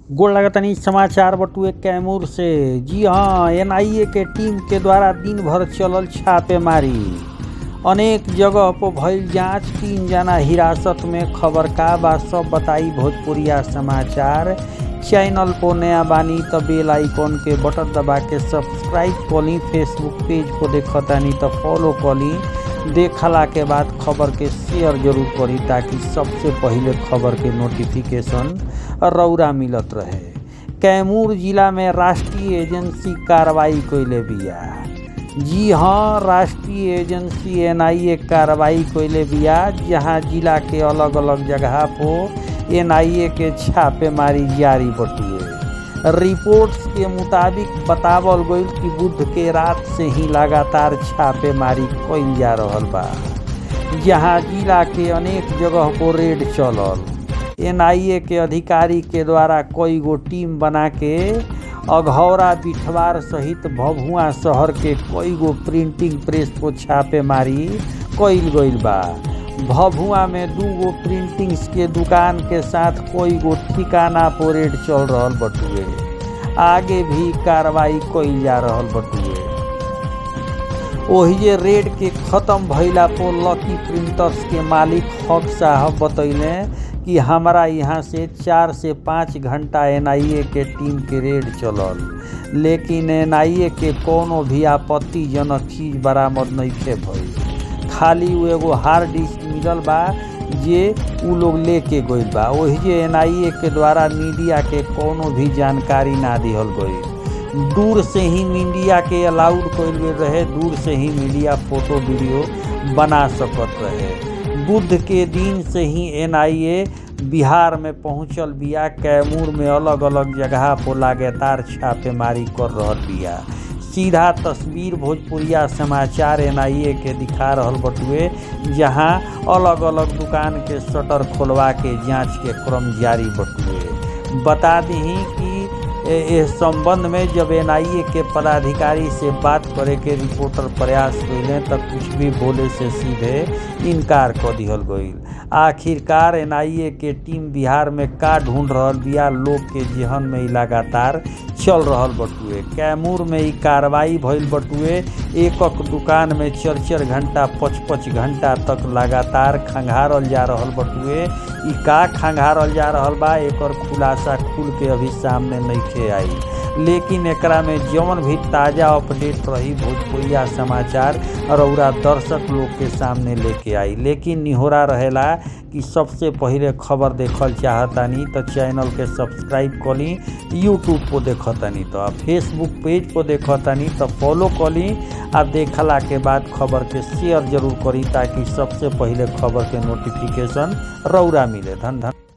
गोड़ लगतनी समाचार बटुए कैमूर से जी हाँ एनआईए के टीम के द्वारा दिन भर चलल छापेमारी अनेक जगह पर भइल जांच तीन जना हिरासत में खबर का बा सब बताई भोजपुरिया समाचार चैनल पर नया बानी त बेल आइकॉन के बटन दबा के सब्सक्राइब कली फेसबुक पेज को देखतानी त फॉलो कली देखला के बाद खबर के शेयर जरूर करी ताकि सबसे पहिले खबर के नोटिफिकेशन रौरा मिलत रहे कैमूर जिला में राष्ट्रीय एजेंसी कार्रवाई कैले बिया जी हाँ राष्ट्रीय एजेंसी एनआईए कार्रवाई कैले बिया जहाँ जिला के अलग अलग जगह पर एनआईए के छापेमारी जारी बटुए रिपोर्ट्स के मुताबिक बतावल गईल कि बुध के रात से ही लगातार छापेमारी कईल जा रहल बा जहां जिला के अनेक जगह को रेड चलल एनआईए के अधिकारी के द्वारा कई गो टीम बना के अघौरा बिठवार सहित भभुआ शहर के कई गो प्रिंटिंग प्रेस को छापेमारी कईल गईल बा भभुआ में दू गो प्रिंटिंग्स के दुकान के साथ कोई गो ठिकाना पर रेड चल रहल बटुए आगे भी कार्रवाई कईल जा रहल बटुए ओहिजे रेड के खत्म भइला पर लकी प्रिंटर्स के मालिक हक साहब बतैले कि हमारा यहाँ से चार से पाँच घंटा एनआईए के टीम के रेड चलल लेकिन एनआईए के कोनो भी आपत्तिजनक चीज बरामद नहीं भइल खाली वो एगो हार्ड डिस्क मिलल बा जे उ लोग लेके गइल बा वही जे एनआईए के द्वारा मीडिया के कोनो भी जानकारी ना दिहल गई दूर से ही मीडिया के अलाउड कइल गई रहे दूर से ही मीडिया फोटो वीडियो बना सकत रहे बुध के दिन से ही एनआईए बिहार में पहुंचल बिया कैमूर में अलग अलग जगह पर लगातार छापेमारी कर रहल बिया सीधा तस्वीर भोजपुरिया समाचार एनआईए के दिखा रहल बटुए जहां अलग अलग दुकान के शटर खोलवा के जांच के क्रम जारी बटुए बता दी कि इस संबंध में जब एनआईए के पदाधिकारी से बात करे के रिपोर्टर प्रयास कैले तब कुछ भी बोले से सीधे इनकार कर दिहल गईल आखिरकार एनआईए के टीम बिहार में का ढूंढ रहल बिया लोग के जेहन में लगातार चल रहल बटुए कैमूर में ई कार्रवाई भइल बटुए एकक दुकान में चार चार घंटा पच पच घंटा तक लगातार खंगारल जा रहल बटुए ई का खंगारल जा रहल बा एकर खुलासा खुल के अभी सामने नहीं आई लेकिन एकरा में जौन भी ताज़ा अपडेट रही भोजपुरिया समाचार रौरा दर्शक लोग के सामने लेके आई लेकिन निहोरा रहेला कि सबसे पहिले खबर देखल चाहतानी तो चैनल के सब्सक्राइब कली यूट्यूब पर देखतानी तो फेसबुक पेज पर देखतानी तो फॉलो कली आ देखला के बाद खबर के शेयर जरूर करी ताकि सबसे पहिले खबर के नोटिफिकेशन रौरा मिले धन धन